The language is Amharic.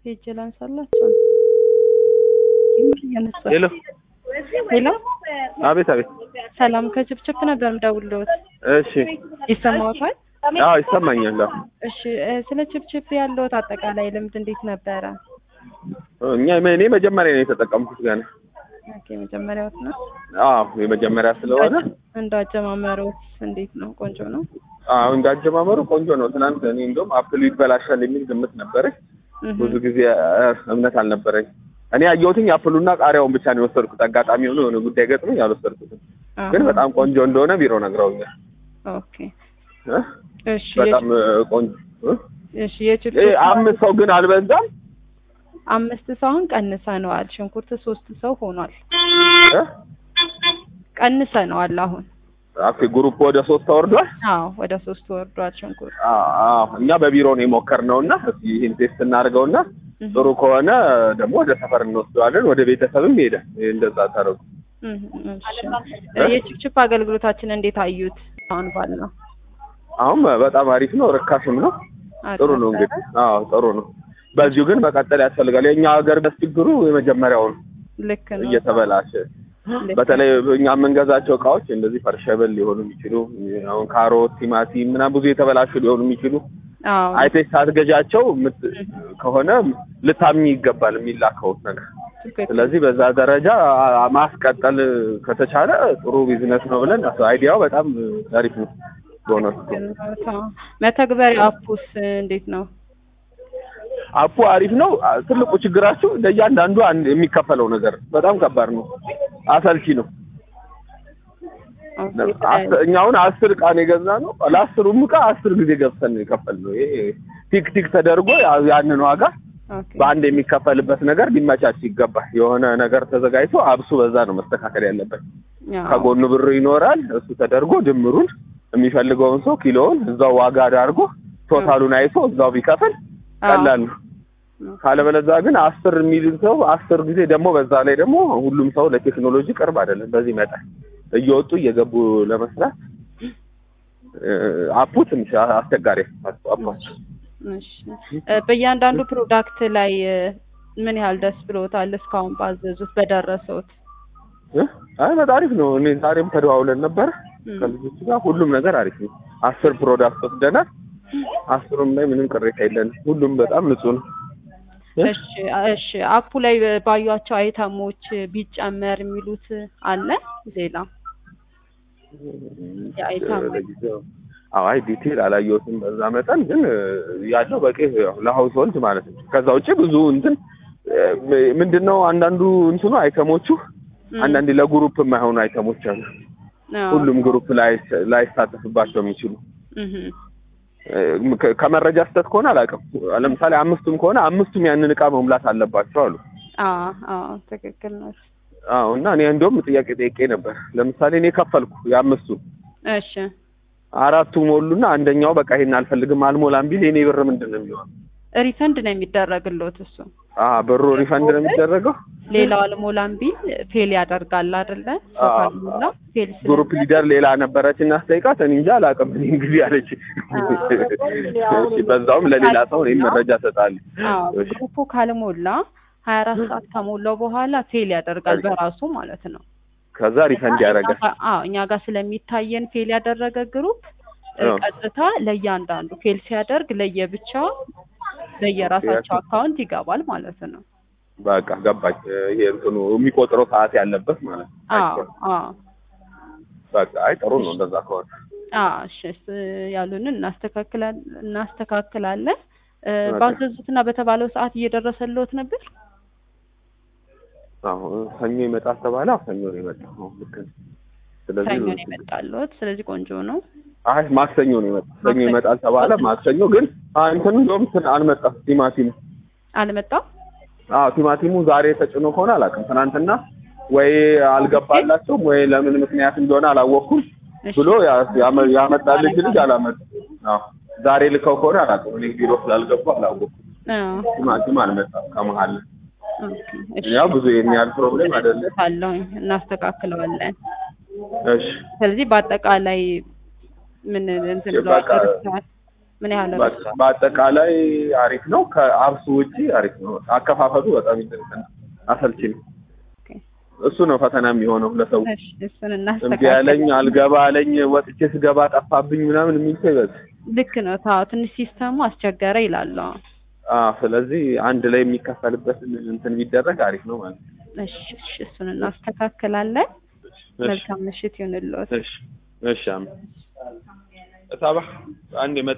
ሄጄ ላንሳላቸው። እያነሳ ሄሎ ሄሎ፣ አቤት አቤት። ሰላም ከችፕችፕ ነበር የምደውልልዎት። እሺ ይሰማዎታል? አዎ ይሰማኛል። አዎ እሺ እ ስለ ችፕችፕ ያለዎት አጠቃላይ ልምድ እንዴት ነበረ? እኛ እኔ መጀመሪያ ነው የተጠቀምኩት ገና። ኦኬ መጀመሪያዎት ነው አዎ የመጀመሪያ ስለሆነ እንዳጀማመሮት እንዴት ነው? ቆንጆ ነው? አዎ እንዳጀማመሩ ቆንጆ ነው። ትናንት እኔ እንደውም አፕሉ ይበላሻል የሚል ግምት ነበረኝ። እህ ብዙ ጊዜ እ እምነት አልነበረኝ። እኔ ያየሁትኝ አፕሉና ቃሪያውን ብቻ ነው የወሰድኩት። አጋጣሚ ሆኖ የሆነ ጉዳይ ገጥሞኝ አልወሰድኩትም። አሃ። ግን በጣም ቆንጆ እንደሆነ ቢሮ ነግረውኛል። ኦኬ እ? እሺ በጣም እ ቆንጆ እ? እሺ እ የችፕችፕ አምስት ሰው ግን አልበዛም? አምስት ሰው አሁን ቀንሰነዋል። ሽንኩርት ሶስት ሰው ሆኗል። እ? ቀንሰነዋል አሁን። ኦኬ ግሩፕ ወደ ሶስት ተወርዷል። አዎ ወደ ሶስት ወርዷል ሽንኩርት። አዎ እኛ በቢሮ ነው የሞከርነው እና እስኪ ይህን ቴስት እናድርገውና እህ ጥሩ ከሆነ ደግሞ ወደ ሰፈር እንወስደዋለን። ወደ ቤተሰብም ይሄዳል። ይሄ እንደዛ ታረጉ። እህ እሺ እ የችፕችፕ አገልግሎታችን እንዴት አዩት? አሁን ባልነው አሁን በጣም አሪፍ ነው፣ ርካሽም ነው። ጥሩ ነው እንግዲህ። አዎ ጥሩ ነው። በዚሁ ግን መቀጠል ያስፈልጋል። የእኛ ሀገር ችግሩ የመጀመሪያው ነው ልክ ነው። እየተበላሸ ልክ በተለይ እኛ የምንገዛቸው እቃዎች እንደዚህ ፈርሸብል ሊሆኑ የሚችሉ አሁን ካሮት፣ ቲማቲም ምናምን ብዙ የተበላሹ ሊሆኑ የሚችሉ አዎ አይተሽ ሳትገዣቸው ምት- ከሆነ ልታምኚ ይገባል የሚላከው ነገር። ትክክል። ስለዚህ በዛ ደረጃ አ- ማስቀጠል ከተቻለ ጥሩ ቢዝነስ ነው ብለን አስ- አይዲያው በጣም አሪፍ ነው በእውነቱ። አዎ። መተግበሪያ አፑስ እንዴት ነው? አፑ አሪፍ ነው። አ- ትልቁ ችግራችሁ ለእያንዳንዱ አንድ የሚከፈለው ነገር በጣም ከባድ ነው፣ አሰልቺ ነው። ኦኬ፣ አስ- እኛ አሁን አስር እቃ ነው የገዛ ነው። ለአስሩም እቃ አስር ጊዜ ገብተን ነው የከፈልነው። ይሄ ቲክ ቲክ ተደርጎ ያ- ያንን ዋጋ ኦኬ። በአንድ የሚከፈልበት ነገር ሊመቻች ይገባል። የሆነ ነገር ተዘጋጅቶ አብሱ በዛ ነው መስተካከል ያለበት። አዎ። ከጎኑ ብር ይኖራል። እሱ ተደርጎ ድምሩን የሚፈልገውን ሰው ኪሎውን እዛው ዋጋ አድርጎ ቶታሉን አይቶ እዛው ቢከፍል ቀላል ነው። ካለበለዚያ ግን አስር የሚልን ሰው አስር ጊዜ ደግሞ በዛ ላይ ደግሞ ሁሉም ሰው ለቴክኖሎጂ ቅርብ አይደለም። በዚህ መጠን እየወጡ እየገቡ ለመስራት እ፣ አፑ ትንሽ አስቸጋሪ ነው። አፑ እሺ እ፣ በእያንዳንዱ ፕሮዳክት ላይ እ፣ ምን ያህል ደስ ብሎታል እስካሁን ባዘዙት በደረሰውት? እ? አይ በጣም አሪፍ ነው። እኔ ዛሬም ተደዋውለን ነበር እም፣ ከልጆቹ ጋር ሁሉም ነገር አሪፍ ነው። አስር ፕሮዳክት ወስደናል። አስሩም ላይ ምንም ቅሬታ የለንም። ሁሉም በጣም ንጹህ ነው። እ? እሺ እሺ አፑ ላይ ባዩቸው አይተሞች ቢጨመር የሚሉት አለ ሌላ የአይተም ለጊዜው አዎ፣ አይ ዲቴል አላየሁትም በዛ መጠን ግን እ፣ ያለው በቂ ያው ለሀውስ ሆልድ ማለት ነው። ከዛ ውጭ ብዙ እንትን እ፣ ምንድነው አንዳንዱ እንትኑ አይተሞቹ እም፣ አንዳንዴ ለግሩፕ የማይሆኑ አይተሞች አሉ። አዎ። ሁሉም ግሩፕ ላይ ላይሳተፍባቸው የሚችሉ እህ፣ እ፣ ከ- ከመረጃ ስህተት ከሆነ አላውቅም። ለምሳሌ አምስቱም ከሆነ አምስቱም ያንን እቃ መሙላት አለባቸው አሉ። አዎ አዎ ትክክል ነው። አዎ እና እኔ እንደውም ጥያቄ ጠይቄ ነበር። ለምሳሌ እኔ ከፈልኩ የአምስቱን እሺ አራቱ ሞሉና አንደኛው በቃ ይሄን አልፈልግም አልሞላም ቢል የኔ ብር ምንድን ነው የሚሆነው? ሪፈንድ ነው የሚደረግልዎት እሱ አ ብሩ ሪፈንድ ነው የሚደረገው። ሌላው አልሞላም ቢል ፌል ያደርጋል አይደለ? ሰው አዎ። ካልሞላ ፌል ግሩፕ ሊደር ሌላ ነበረች እና ስጠይቃት እኔ እንጃ አላውቅም እኔ እንግዲህ አለች። እሺ በዛውም ለሌላ ሰው እኔም መረጃ እሰጣለሁ። አዎ እሺ ግሩፑ ካልሞላ ሀያ አራት ሰዓት ከሞላው በኋላ ፌል ያደርጋል በራሱ ማለት ነው። ከዛ ሪፈንድ ያደርጋል። አዎ እኛ ጋር ስለሚታየን ፌል ያደረገ ግሩፕ እ፣ አዎ። ቀጥታ ለእያንዳንዱ ፌል ሲያደርግ ለየብቻ ለየራሳቸው አካውንት ይገባል ማለት ነው። በቃ ገባች። ይሄ እንትኑ የሚቆጥረው ሰዓት ያለበት ማለት ነው። አዎ አዎ በቃ አይ ጥሩ ነው እንደዛ ከሆነ። አዎ እሺ ስ- ያሉንን እናስተካክላለን እናስተካክላለን። እ፣ በቃ። ባዘዙትና በተባለው ሰዓት እየደረሰልዎት ነበር? አዎ ሰኞ ይመጣል ተባለ። አዎ ሰኞ ነው የመጣው። ልክ ነው። ስለዚህ ሰኞ ነው የመጣልዎት። ስለዚህ ቆንጆ ነው። አይ ማክሰኞ ነው የመጣው። ሰኞ ማክሰኞ። ይመጣል ተባለ። ማክሰኞ ግን አ- እንትኑ እንደውም እንትን አልመጣም ቲማቲሙ አልመጣም? አዎ ቲማቲሙ ዛሬ ተጭኖ ከሆነ አላውቅም። ትናንትና ወይ አልገባላቸውም ወይ ለምን ምክንያት እንደሆነ አላወቅኩም እሺ። ብሎ ያ- ያመ- ያመጣልኝ ልጅ አላመጣም። አዎ ዛሬ ልከው ከሆነ አላውቅም። እኔ ቢሮ ስላልገቡ አላወቅኩም። አዎ ቲማቲም አልመጣም ከመሀል። ኦኬ፣ እሺ። ያው ብዙ ይሄን ያህል ፕሮብሌም አይደለም። አለሁኝ እናስተካክለዋለን። እሺ ስለዚህ በአጠቃላይ ምን እንትን ብለዋል በቃ- ደርሰዋል? ምን ያህል ነው? በ- በአጠቃላይ አሪፍ ነው። ከአብሱ ውጪ አሪፍ ነው። አከፋፈቱ በጣም ይጠቅም አሰልቺ ነው። ኦኬ። እሱ ነው ፈተና የሚሆነው ለሰው። እሺ እሱን እምቢ እናስተካክል። ያለኝ አልገባ አለኝ ወጥቼ ስገባ ጠፋብኝ ምናምን የሚል ሰው ይበዛል። ልክ ነው። ታው ትንሽ ሲስተሙ አስቸገረ ይላሉ። አዎ። አዎ ስለዚህ አንድ ላይ የሚከፈልበትን እንትን ቢደረግ አሪፍ ነው ማለት ነው። እሺ እሺ፣ እሱን እናስተካክላለን። እሺ መልካም ምሽት ይሁንልዎት። እሺ እሺ አሜን። እታባ አንድ